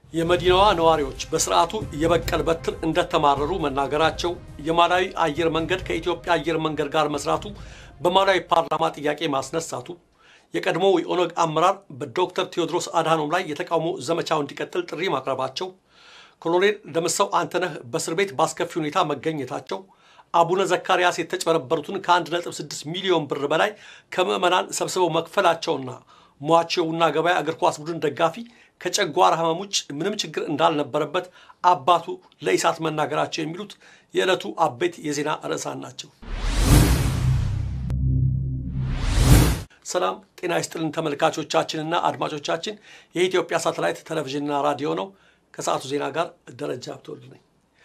የመዲናዋ ነዋሪዎች በስርዓቱ የበቀል በትር እንደተማረሩ መናገራቸው፣ የማላዊ አየር መንገድ ከኢትዮጵያ አየር መንገድ ጋር መስራቱ በማላዊ ፓርላማ ጥያቄ ማስነሳቱ፣ የቀድሞው የኦነግ አመራር በዶክተር ቴዎድሮስ አድሃኖም ላይ የተቃውሞ ዘመቻው እንዲቀጥል ጥሪ ማቅረባቸው፣ ኮሎኔል ደምሰው አንተነህ በእስር ቤት በአስከፊ ሁኔታ መገኘታቸው፣ አቡነ ዘካርያስ የተጭበረበሩትን ከ1.6 ሚሊዮን ብር በላይ ከምዕመናን ሰብስበው መክፈላቸውና ሟቸውና ገበያ እግር ኳስ ቡድን ደጋፊ ከጨጓራ ህመም ውጭ ምንም ችግር እንዳልነበረበት አባቱ ለኢሳት መናገራቸው የሚሉት የዕለቱ አበይት የዜና ርዕሳን ናቸው። ሰላም ጤና ይስጥልን ተመልካቾቻችንና አድማጮቻችን፣ የኢትዮጵያ ሳተላይት ቴሌቪዥንና ራዲዮ ነው። ከሰዓቱ ዜና ጋር ደረጃ ብትወልድ ነኝ።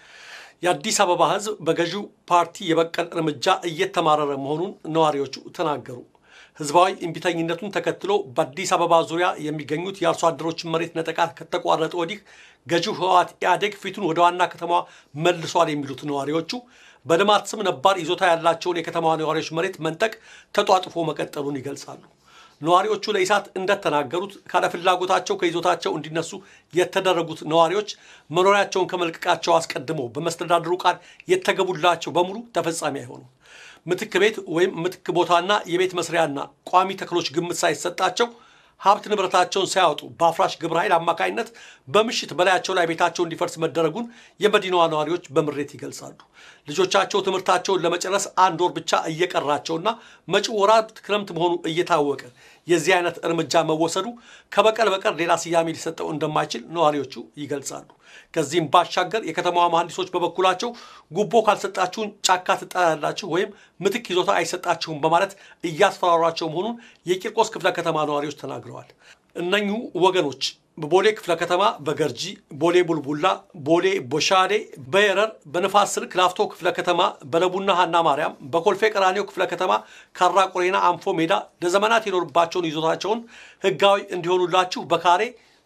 የአዲስ አበባ ህዝብ በገዢው ፓርቲ የበቀል እርምጃ እየተማረረ መሆኑን ነዋሪዎቹ ተናገሩ። ህዝባዊ እምቢተኝነቱን ተከትሎ በአዲስ አበባ ዙሪያ የሚገኙት የአርሶ አደሮችን መሬት ነጠቃ ከተቋረጠ ወዲህ ገዢው ህወሓት ኢህአዴግ ፊቱን ወደ ዋና ከተማዋ መልሷል የሚሉት ነዋሪዎቹ በልማት ስም ነባር ይዞታ ያላቸውን የከተማዋ ነዋሪዎች መሬት መንጠቅ ተጧጥፎ መቀጠሉን ይገልጻሉ። ነዋሪዎቹ ለኢሳት እንደተናገሩት ካለፍላጎታቸው ከይዞታቸው እንዲነሱ የተደረጉት ነዋሪዎች መኖሪያቸውን ከመልቀቃቸው አስቀድሞ በመስተዳድሩ ቃል የተገቡላቸው በሙሉ ተፈጻሚ አይሆኑም። ምትክ ቤት ወይም ምትክ ቦታና የቤት መስሪያና ቋሚ ተክሎች ግምት ሳይሰጣቸው ሀብት ንብረታቸውን ሳያወጡ በአፍራሽ ግብረ ኃይል አማካኝነት በምሽት በላያቸው ላይ ቤታቸው እንዲፈርስ መደረጉን የመዲናዋ ነዋሪዎች በምሬት ይገልጻሉ። ልጆቻቸው ትምህርታቸውን ለመጨረስ አንድ ወር ብቻ እየቀራቸውና መጪው ወራት ክረምት መሆኑ እየታወቀ የዚህ አይነት እርምጃ መወሰዱ ከበቀል በቀር ሌላ ስያሜ ሊሰጠው እንደማይችል ነዋሪዎቹ ይገልጻሉ። ከዚህም ባሻገር የከተማዋ መሐንዲሶች በበኩላቸው ጉቦ ካልሰጣችሁን ጫካ ትጣላላችሁ ወይም ምትክ ይዞታ አይሰጣችሁም በማለት እያስፈራሯቸው መሆኑን የቂርቆስ ክፍለ ከተማ ነዋሪዎች ተናግረዋል። እነኚሁ ወገኖች በቦሌ ክፍለ ከተማ በገርጂ፣ ቦሌ ቡልቡላ፣ ቦሌ ቦሻሌ፣ በየረር፣ በንፋስ ስልክ ላፍቶ ክፍለ ከተማ፣ በለቡና ሀና ማርያም፣ በኮልፌ ቀራኒዮ ክፍለ ከተማ፣ ካራ ቆሬና፣ አንፎ ሜዳ ለዘመናት የኖሩባቸውን ይዞታቸውን ህጋዊ እንዲሆኑላችሁ በካሬ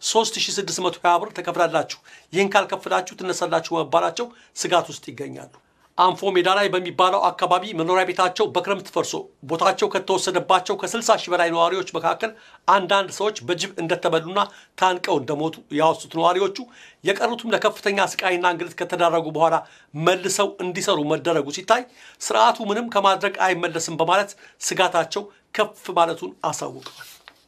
3620 ብር ተከፍላላችሁ፣ ይህን ካልከፍላችሁ ትነሳላችሁ መባላቸው ስጋት ውስጥ ይገኛሉ። አንፎ ሜዳ ላይ በሚባለው አካባቢ መኖሪያ ቤታቸው በክረምት ፈርሶ ቦታቸው ከተወሰደባቸው ከ60 ሺህ በላይ ነዋሪዎች መካከል አንዳንድ ሰዎች በጅብ እንደተበሉና ታንቀው እንደሞቱ ያወሱት ነዋሪዎቹ የቀሩትም ለከፍተኛ ስቃይና እንግልት ከተዳረጉ በኋላ መልሰው እንዲሰሩ መደረጉ ሲታይ ስርዓቱ ምንም ከማድረግ አይመለስም በማለት ስጋታቸው ከፍ ማለቱን አሳውቀዋል።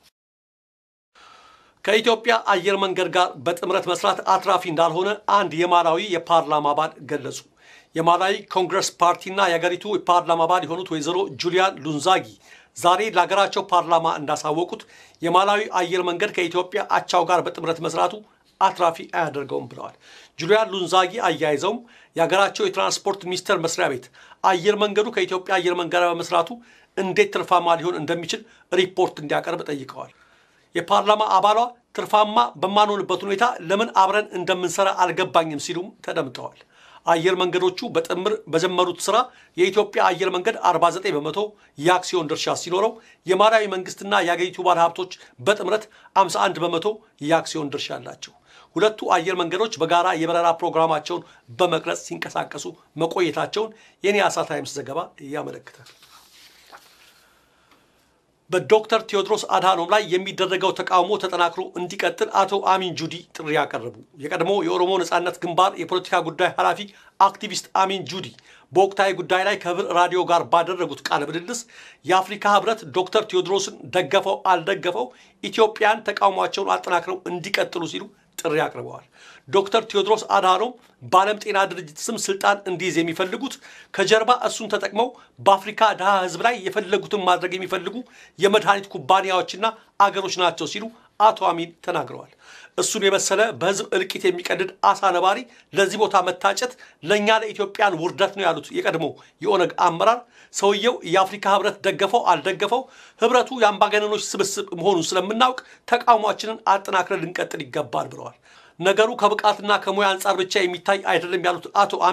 ከኢትዮጵያ አየር መንገድ ጋር በጥምረት መስራት አትራፊ እንዳልሆነ አንድ የማላዊ የፓርላማ አባል ገለጹ። የማላዊ ኮንግረስ ፓርቲና የአገሪቱ የፓርላማ አባል የሆኑት ወይዘሮ ጁሊያን ሉንዛጊ ዛሬ ለሀገራቸው ፓርላማ እንዳሳወቁት የማላዊ አየር መንገድ ከኢትዮጵያ አቻው ጋር በጥምረት መስራቱ አትራፊ አያደርገውም ብለዋል። ጁሊያን ሉንዛጊ አያይዘውም የሀገራቸው የትራንስፖርት ሚኒስቴር መስሪያ ቤት አየር መንገዱ ከኢትዮጵያ አየር መንገድ በመስራቱ እንዴት ትርፋማ ሊሆን እንደሚችል ሪፖርት እንዲያቀርብ ጠይቀዋል። የፓርላማ አባሏ ትርፋማ በማንሆንበት ሁኔታ ለምን አብረን እንደምንሰራ አልገባኝም ሲሉም ተደምጠዋል። አየር መንገዶቹ በጥምር በጀመሩት ስራ የኢትዮጵያ አየር መንገድ 49 በመቶ የአክሲዮን ድርሻ ሲኖረው የማላዊ መንግስትና የአገሪቱ ባለሀብቶች በጥምረት 51 በመቶ የአክሲዮን ድርሻ አላቸው። ሁለቱ አየር መንገዶች በጋራ የበረራ ፕሮግራማቸውን በመቅረጽ ሲንቀሳቀሱ መቆየታቸውን የኒያሳ ታይምስ ዘገባ ያመለክታል። በዶክተር ቴዎድሮስ አድሃኖም ላይ የሚደረገው ተቃውሞ ተጠናክሮ እንዲቀጥል አቶ አሚን ጁዲ ጥሪ ያቀረቡ። የቀድሞ የኦሮሞ ነጻነት ግንባር የፖለቲካ ጉዳይ ኃላፊ አክቲቪስት አሚን ጁዲ በወቅታዊ ጉዳይ ላይ ከህብር ራዲዮ ጋር ባደረጉት ቃለ ምልልስ የአፍሪካ ህብረት ዶክተር ቴዎድሮስን ደገፈው አልደገፈው ኢትዮጵያን ተቃውሟቸውን አጠናክረው እንዲቀጥሉ ሲሉ ጥሪ አቅርበዋል። ዶክተር ቴዎድሮስ አድሃኖም በዓለም ጤና ድርጅት ስም ስልጣን እንዲይዝ የሚፈልጉት ከጀርባ እሱን ተጠቅመው በአፍሪካ ድሃ ህዝብ ላይ የፈለጉትን ማድረግ የሚፈልጉ የመድኃኒት ኩባንያዎችና አገሮች ናቸው ሲሉ አቶ አሚን ተናግረዋል። እሱን የመሰለ በህዝብ እልቂት የሚቀድድ አሳ ነባሪ ለዚህ ቦታ መታጨት ለእኛ ለኢትዮጵያን ውርደት ነው ያሉት የቀድሞ የኦነግ አመራር ሰውየው የአፍሪካ ህብረት ደገፈው አልደገፈው ህብረቱ የአምባገነኖች ስብስብ መሆኑን ስለምናውቅ ተቃውሟችንን አጠናክረን ልንቀጥል ይገባል ብለዋል። ነገሩ ከብቃትና ከሙያ አንጻር ብቻ የሚታይ አይደለም ያሉት አቶ አሚን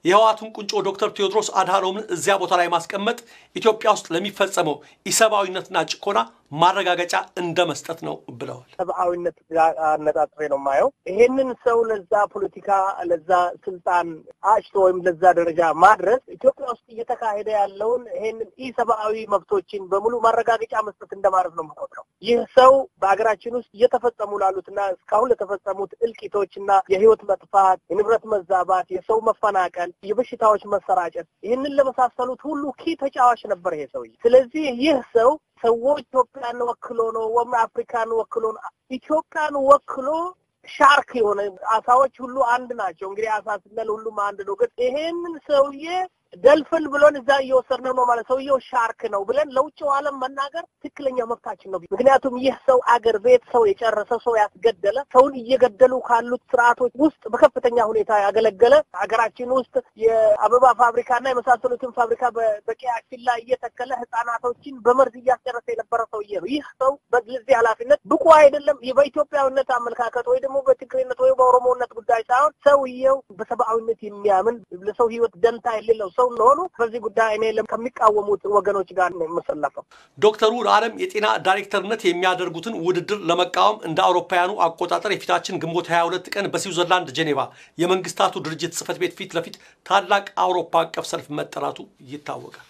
የህወሓቱን ቁንጮ ዶክተር ቴዎድሮስ አድሃኖምን እዚያ ቦታ ላይ ማስቀመጥ ኢትዮጵያ ውስጥ ለሚፈጸመው ኢሰብአዊነትና ጭቆና ማረጋገጫ እንደ መስጠት ነው ብለዋል። ሰብአዊነት ጋር አነጣጥሬ ነው የማየው። ይሄንን ሰው ለዛ ፖለቲካ ለዛ ስልጣን አጭቶ ወይም ለዛ ደረጃ ማድረስ ኢትዮጵያ ውስጥ እየተካሄደ ያለውን ይሄንን ኢሰብአዊ መብቶችን በሙሉ ማረጋገጫ መስጠት እንደማለት ነው የምቆጥረው። ይህ ሰው በሀገራችን ውስጥ እየተፈጸሙ ላሉትና እስካሁን ለተፈጸሙት እልቂቶችና የህይወት መጥፋት፣ የንብረት መዛባት፣ የሰው መፈናቀል፣ የበሽታዎች መሰራጨት ይህንን ለመሳሰሉት ሁሉ ኪ ተጫዋች ነበር ይሄ ሰውዬ። ስለዚህ ይህ ሰው ሰዎች ኢትዮጵያን ወክሎ ነው ወይም አፍሪካን ወክሎ ነው። ኢትዮጵያን ወክሎ ሻርክ የሆነ አሳዎች ሁሉ አንድ ናቸው። እንግዲህ አሳ ስንል ሁሉም አንድ ነው። ግን ይሄንን ሰውዬ ደልፍን ብሎን እዛ እየወሰድነው ነው ማለት ሰውየው ሻርክ ነው ብለን ለውጭው ዓለም መናገር ትክክለኛ መብታችን ነው። ምክንያቱም ይህ ሰው አገር ቤት ሰው የጨረሰ ሰው ያስገደለ ሰውን እየገደሉ ካሉት ስርዓቶች ውስጥ በከፍተኛ ሁኔታ ያገለገለ ሀገራችን ውስጥ የአበባ ፋብሪካና የመሳሰሉትን ፋብሪካ በቀያችን ላይ እየተከለ ህጻናቶችን በመርዝ እያስጨረሰ የነበረ ሰውዬ ነው። ይህ ሰው በዚህ ኃላፊነት ብቁ አይደለም። በኢትዮጵያዊነት አመለካከት ወይ ደግሞ በትግሬነት ወይ በኦሮሞነት ጉዳይ ሳይሆን ሰውየው በሰብአዊነት የሚያምን ለሰው ህይወት ደንታ የሌለው ሰው እንደሆኑ በዚህ ጉዳይ እኔ ከሚቃወሙት ወገኖች ጋር ነው የምሰለፈው። ዶክተሩ ለዓለም የጤና ዳይሬክተርነት የሚያደርጉትን ውድድር ለመቃወም እንደ አውሮፓውያኑ አቆጣጠር የፊታችን ግንቦት 22 ቀን በስዊዘርላንድ ጄኔቫ የመንግስታቱ ድርጅት ጽህፈት ቤት ፊት ለፊት ታላቅ አውሮፓ አቀፍ ሰልፍ መጠራቱ ይታወቃል።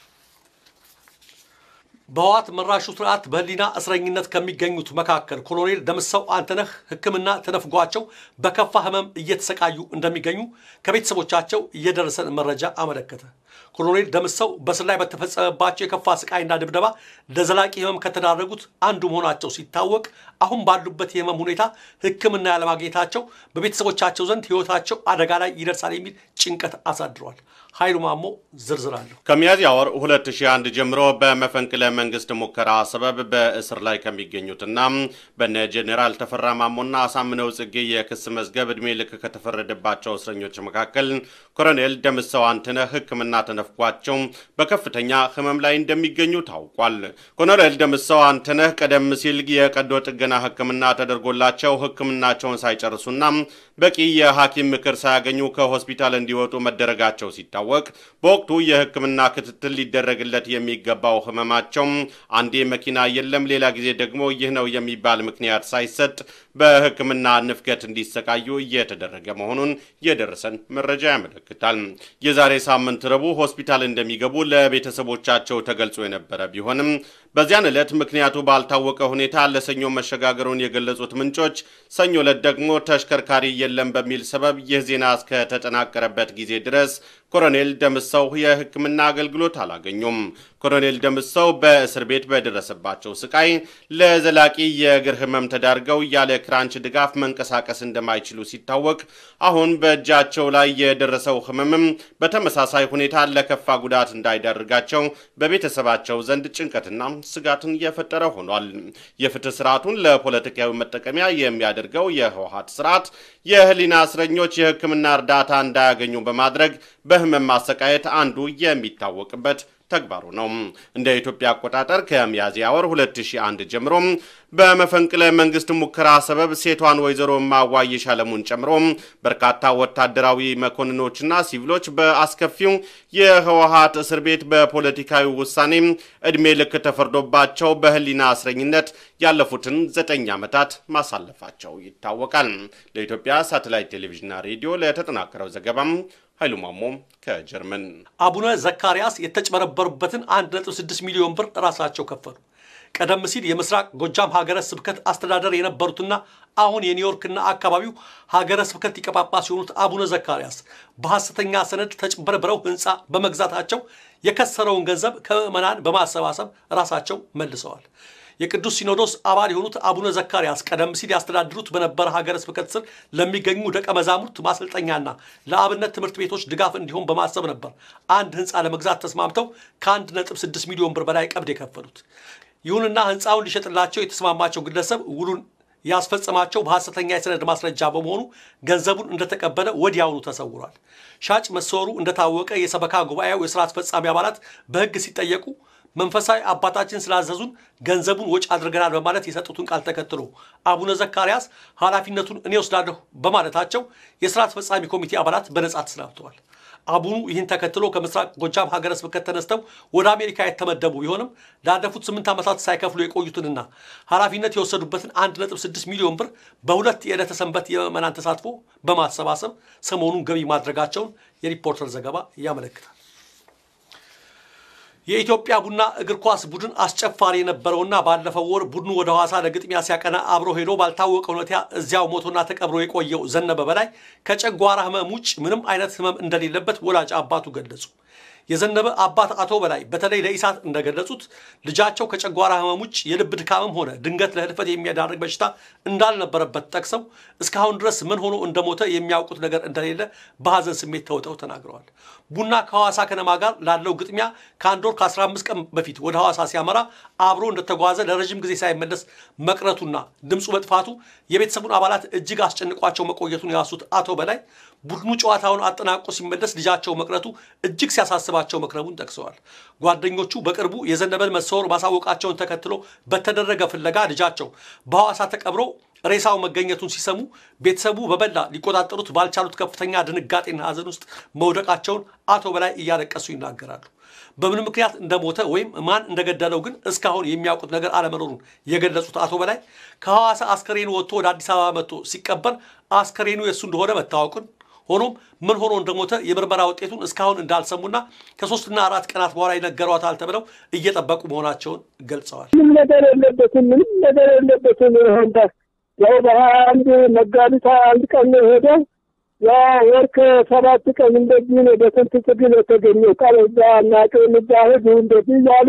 በህወሓት መራሹ ስርዓት በህሊና እስረኝነት ከሚገኙት መካከል ኮሎኔል ደምሰው አንተነህ ሕክምና ተነፍጓቸው በከፋ ህመም እየተሰቃዩ እንደሚገኙ ከቤተሰቦቻቸው እየደረሰን መረጃ አመለከተ። ኮሎኔል ደምሰው በስር ላይ በተፈጸመባቸው የከፋ ስቃይና ድብደባ ለዘላቂ ህመም ከተዳረጉት አንዱ መሆናቸው ሲታወቅ አሁን ባሉበት የህመም ሁኔታ ሕክምና ያለማግኘታቸው በቤተሰቦቻቸው ዘንድ ህይወታቸው አደጋ ላይ ይደርሳል የሚል ጭንቀት አሳድሯል። ኃይሉ ማሞ ዝርዝር አለሁ። ከሚያዝያ ወር 2001 ጀምሮ በመፈንቅለ መንግስት ሙከራ ሰበብ በእስር ላይ ከሚገኙትና በነ ጄኔራል ተፈራ ማሞና አሳምነው ጽጌ የክስ መዝገብ ዕድሜ ልክ ከተፈረደባቸው እስረኞች መካከል ኮሎኔል ደምሰው አንተነህ ሕክምና ተነፍጓቸው በከፍተኛ ህመም ላይ እንደሚገኙ ታውቋል። ኮሎኔል ደምሰው አንተነህ ቀደም ሲል የቀዶ ጥገና ሕክምና ተደርጎላቸው ሕክምናቸውን ሳይጨርሱና በቂ የሐኪም ምክር ሳያገኙ ከሆስፒታል እንዲወጡ መደረጋቸው ሲታወቅ በወቅቱ የሕክምና ክትትል ሊደረግለት የሚገባው ህመማቸው አንዴ መኪና የለም፣ ሌላ ጊዜ ደግሞ ይህ ነው የሚባል ምክንያት ሳይሰጥ በሕክምና ንፍገት እንዲሰቃዩ እየተደረገ መሆኑን የደረሰን መረጃ ያመለክታል። የዛሬ ሳምንት ረቡዕ ሆስፒታል እንደሚገቡ ለቤተሰቦቻቸው ተገልጾ የነበረ ቢሆንም በዚያን ዕለት ምክንያቱ ባልታወቀ ሁኔታ ለሰኞ መሸጋገሩን የገለጹት ምንጮች ሰኞ ዕለት ደግሞ ተሽከርካሪ የለም በሚል ሰበብ ይህ ዜና እስከተጠናቀረበት ጊዜ ድረስ ኮሎኔል ደምሰው የሕክምና አገልግሎት አላገኙም። ኮሎኔል ደምሰው በእስር ቤት በደረሰባቸው ስቃይ ለዘላቂ የእግር ህመም ተዳርገው ያለ ክራንች ድጋፍ መንቀሳቀስ እንደማይችሉ ሲታወቅ አሁን በእጃቸው ላይ የደረሰው ህመምም በተመሳሳይ ሁኔታ ለከፋ ጉዳት እንዳይዳርጋቸው በቤተሰባቸው ዘንድ ጭንቀትና ስጋትን እየፈጠረ ሆኗል። የፍትህ ስርዓቱን ለፖለቲካዊ መጠቀሚያ የሚያደርገው የህወሓት ስርዓት የህሊና እስረኞች የህክምና እርዳታ እንዳያገኙ በማድረግ በህመም ማሰቃየት አንዱ የሚታወቅበት ተግባሩ ነው። እንደ ኢትዮጵያ አቆጣጠር ከሚያዝያ ወር 2001 ጀምሮ በመፈንቅለ መንግስት ሙከራ ሰበብ ሴቷን ወይዘሮ ማዋይሽ አለሙን ጨምሮ በርካታ ወታደራዊ መኮንኖችና ሲቪሎች በአስከፊው የህወሓት እስር ቤት በፖለቲካዊ ውሳኔ እድሜ ልክ ተፈርዶባቸው በህሊና እስረኝነት ያለፉትን ዘጠኝ ዓመታት ማሳለፋቸው ይታወቃል። ለኢትዮጵያ ሳተላይት ቴሌቪዥንና ሬዲዮ ለተጠናከረው ዘገባም ኃይሉ ማሞ ከጀርመን። አቡነ ዘካርያስ የተጭበረበሩበትን 1.6 ሚሊዮን ብር ራሳቸው ከፈሉ። ቀደም ሲል የምስራቅ ጎጃም ሀገረ ስብከት አስተዳደር የነበሩትና አሁን የኒውዮርክና አካባቢው ሀገረ ስብከት ሊቀ ጳጳስ የሆኑት አቡነ ዘካርያስ በሐሰተኛ ሰነድ ተጭበርብረው ህንፃ በመግዛታቸው የከሰረውን ገንዘብ ከምዕመናን በማሰባሰብ ራሳቸው መልሰዋል። የቅዱስ ሲኖዶስ አባል የሆኑት አቡነ ዘካርያስ ቀደም ሲል ያስተዳድሩት በነበረ ሀገረ ስብከት ስር ለሚገኙ ደቀ መዛሙርት ማሰልጠኛና ለአብነት ትምህርት ቤቶች ድጋፍ እንዲሆን በማሰብ ነበር አንድ ህንፃ ለመግዛት ተስማምተው ከአንድ ነጥብ ስድስት ሚሊዮን ብር በላይ ቀብድ የከፈሉት። ይሁንና ህንፃውን ሊሸጥላቸው የተስማማቸው ግለሰብ ውሉን ያስፈጸማቸው በሐሰተኛ የሰነድ ማስረጃ በመሆኑ ገንዘቡን እንደተቀበለ ወዲያውኑ ተሰውሯል። ሻጭ መሰወሩ እንደታወቀ የሰበካ ጉባኤው የስራ አስፈጻሚ አባላት በህግ ሲጠየቁ መንፈሳዊ አባታችን ስላዘዙን ገንዘቡን ወጪ አድርገናል በማለት የሰጡትን ቃል ተከትሎ አቡነ ዘካርያስ ኃላፊነቱን እኔ ወስዳለሁ በማለታቸው የስራ አስፈጻሚ ኮሚቴ አባላት በነጻ ተሰናብተዋል። አቡኑ ይህን ተከትሎ ከምስራቅ ጎጃም ሀገረ ስብከት ተነስተው ወደ አሜሪካ የተመደቡ ቢሆንም ላለፉት ስምንት ዓመታት ሳይከፍሉ የቆዩትንና ኃላፊነት የወሰዱበትን 1.6 ሚሊዮን ብር በሁለት የዕለተ ሰንበት የምዕመናን ተሳትፎ በማሰባሰብ ሰሞኑን ገቢ ማድረጋቸውን የሪፖርተር ዘገባ ያመለክታል። የኢትዮጵያ ቡና እግር ኳስ ቡድን አስጨፋሪ የነበረውና ባለፈው ወር ቡድኑ ወደ ሐዋሳ ለግጥሚያ ሲያቀና አብሮ ሄዶ ባልታወቀ ሁኔታ እዚያው ሞቶና ተቀብሮ የቆየው ዘነበ በላይ ከጨጓራ ሕመም ውጭ ምንም አይነት ሕመም እንደሌለበት ወላጅ አባቱ ገለጹ። የዘነበ አባት አቶ በላይ በተለይ ለኢሳት እንደገለጹት ልጃቸው ከጨጓራ ህመም ውጭ የልብ ድካምም ሆነ ድንገት ለህልፈት የሚያዳርግ በሽታ እንዳልነበረበት ጠቅሰው እስካሁን ድረስ ምን ሆኖ እንደሞተ የሚያውቁት ነገር እንደሌለ በሐዘን ስሜት ተውጠው ተናግረዋል። ቡና ከሐዋሳ ከነማ ጋር ላለው ግጥሚያ ከአንድ ወር ከ15 ቀን በፊት ወደ ሐዋሳ ሲያመራ አብሮ እንደተጓዘ ለረዥም ጊዜ ሳይመለስ መቅረቱና ድምፁ መጥፋቱ የቤተሰቡን አባላት እጅግ አስጨንቋቸው መቆየቱን ያሱት አቶ በላይ ቡድኑ ጨዋታውን አጠናቆ ሲመለስ ልጃቸው መቅረቱ እጅግ ሲያሳስባቸው መክረሙን ጠቅሰዋል። ጓደኞቹ በቅርቡ የዘነበን መሰወር ማሳወቃቸውን ተከትሎ በተደረገ ፍለጋ ልጃቸው በሐዋሳ ተቀብሮ ሬሳው መገኘቱን ሲሰሙ ቤተሰቡ በበላ ሊቆጣጠሩት ባልቻሉት ከፍተኛ ድንጋጤና ሐዘን ውስጥ መውደቃቸውን አቶ በላይ እያለቀሱ ይናገራሉ። በምን ምክንያት እንደሞተ ወይም ማን እንደገደለው ግን እስካሁን የሚያውቁት ነገር አለመኖሩን የገለጹት አቶ በላይ ከሐዋሳ አስከሬኑ ወጥቶ ወደ አዲስ አበባ መጥቶ ሲቀበር አስከሬኑ የእሱ እንደሆነ መታወቁን ሆኖም ምን ሆኖ እንደሞተ የምርመራ ውጤቱን እስካሁን እንዳልሰሙና ከሶስትና አራት ቀናት በኋላ ይነገሯታል ተብለው እየጠበቁ መሆናቸውን ገልጸዋል። ምንም ነገር የለበትም። ምንም ነገር የለበትም። ሆንታ ያው በሀያ አንድ መጋቢት ሀያ አንድ ቀን ነው የሄደው። ያ ወር ከሰባት ቀን እንደዚህ ነው በስንት ትግል የተገኘው ቃል እዛ እናቄ ምዛሄዱ እንደዚህ እያሉ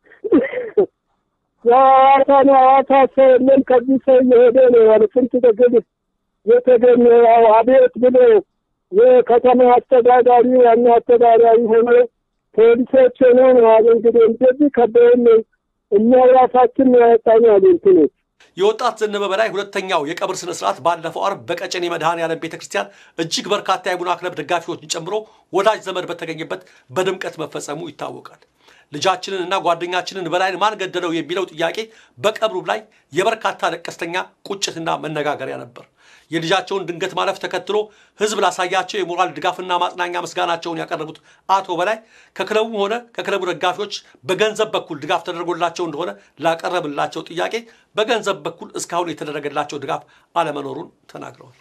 የሐዋሳ ነው ሐዋሳ ሰው የለም ከዚህ ሰው እየሄደ ነው ያለ ስንት ትግል የተገኘ ያው አቤት ብሎ የከተማ አስተዳዳሪ ዋና አስተዳዳሪ ሆኖ ፖሊሶች ሆኖ ነው አለ እንግዲህ እንደዚህ ከበይን እኛ ራሳችን ነው ያወጣኛል እንትኖች የወጣት ዘነበ በላይ ሁለተኛው የቀብር ስነ ስርዓት ባለፈው አርብ በቀጨኔ መድኃኔዓለም ቤተ ክርስቲያን እጅግ በርካታ የቡና ክለብ ደጋፊዎችን ጨምሮ ወዳጅ ዘመድ በተገኘበት በድምቀት መፈጸሙ ይታወቃል። ልጃችንን እና ጓደኛችንን በላይን ማን ገደለው የሚለው ጥያቄ በቀብሩ ላይ የበርካታ ለቀስተኛ ቁጭትና መነጋገሪያ ነበር። የልጃቸውን ድንገት ማለፍ ተከትሎ ሕዝብ ላሳያቸው የሞራል ድጋፍና ማጽናኛ ምስጋናቸውን ያቀረቡት አቶ በላይ ከክለቡም ሆነ ከክለቡ ደጋፊዎች በገንዘብ በኩል ድጋፍ ተደርጎላቸው እንደሆነ ላቀረብላቸው ጥያቄ በገንዘብ በኩል እስካሁን የተደረገላቸው ድጋፍ አለመኖሩን ተናግረዋል።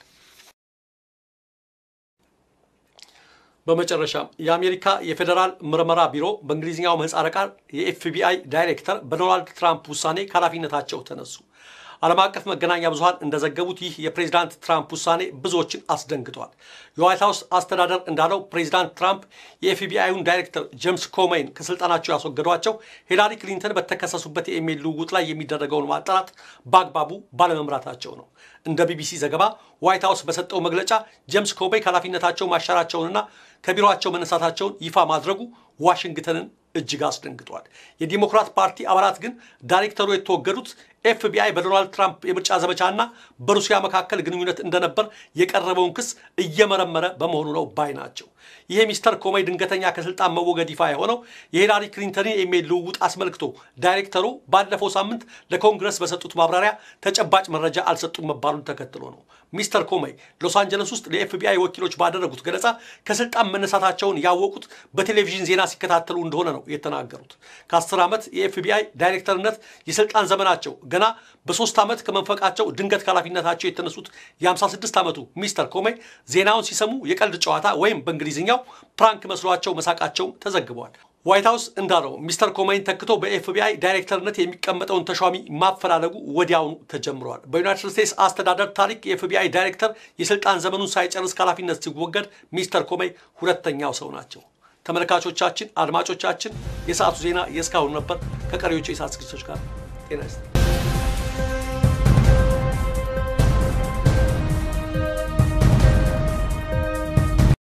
በመጨረሻም የአሜሪካ የፌዴራል ምርመራ ቢሮ በእንግሊዝኛው ምህጻረ ቃል የኤፍቢአይ ዳይሬክተር በዶናልድ ትራምፕ ውሳኔ ከኃላፊነታቸው ተነሱ። ዓለም አቀፍ መገናኛ ብዙኃን እንደዘገቡት ይህ የፕሬዚዳንት ትራምፕ ውሳኔ ብዙዎችን አስደንግጧል። የዋይት ሀውስ አስተዳደር እንዳለው ፕሬዚዳንት ትራምፕ የኤፍቢአይውን ዳይሬክተር ጄምስ ኮሜይን ከስልጣናቸው ያስወገዷቸው ሂላሪ ክሊንተን በተከሰሱበት የኢሜይል ልውውጥ ላይ የሚደረገውን ማጣራት በአግባቡ ባለመምራታቸው ነው። እንደ ቢቢሲ ዘገባ ዋይት ሀውስ በሰጠው መግለጫ ጄምስ ኮሜይ ከኃላፊነታቸው ማሻራቸውንና ከቢሮቸው መነሳታቸውን ይፋ ማድረጉ ዋሽንግተንን እጅግ አስደንግጧል። የዲሞክራት ፓርቲ አባላት ግን ዳይሬክተሩ የተወገዱት ኤፍቢአይ በዶናልድ ትራምፕ የምርጫ ዘመቻና በሩሲያ መካከል ግንኙነት እንደነበር የቀረበውን ክስ እየመረመረ በመሆኑ ነው ባይ ናቸው። ይሄ ሚስተር ኮሜይ ድንገተኛ ከስልጣን መወገድ ይፋ የሆነው የሂላሪ ክሊንተንን የኢሜይል ልውውጥ አስመልክቶ ዳይሬክተሩ ባለፈው ሳምንት ለኮንግረስ በሰጡት ማብራሪያ ተጨባጭ መረጃ አልሰጡም መባሉን ተከትሎ ነው። ሚስተር ኮሜይ ሎስ አንጀለስ ውስጥ ለኤፍቢአይ ወኪሎች ባደረጉት ገለጻ ከስልጣን መነሳታቸውን ያወቁት በቴሌቪዥን ዜና ሲከታተሉ እንደሆነ ነው የተናገሩት። ከአስር ዓመት የኤፍቢአይ ዳይሬክተርነት የስልጣን ዘመናቸው ገና በሶስት ዓመት ከመንፈቃቸው ድንገት ከኃላፊነታቸው የተነሱት የ56 ዓመቱ ሚስተር ኮሜይ ዜናውን ሲሰሙ የቀልድ ጨዋታ ወይም በእንግሊዝኛው ፕራንክ መስሏቸው መሳቃቸውም ተዘግበዋል። ዋይት ሀውስ እንዳለው ሚስተር ኮሜይን ተክቶ በኤፍቢአይ ዳይሬክተርነት የሚቀመጠውን ተሿሚ ማፈላለጉ ወዲያውኑ ተጀምረዋል። በዩናይትድ ስቴትስ አስተዳደር ታሪክ የኤፍቢአይ ዳይሬክተር የስልጣን ዘመኑን ሳይጨርስ ከኃላፊነት ሲወገድ ሚስተር ኮሜይ ሁለተኛው ሰው ናቸው። ተመልካቾቻችን፣ አድማጮቻችን የሰዓቱ ዜና የእስካሁን ነበር። ከቀሪዎቹ የሰዓት ዝግጅቶች ጋር ጤና ይስጥ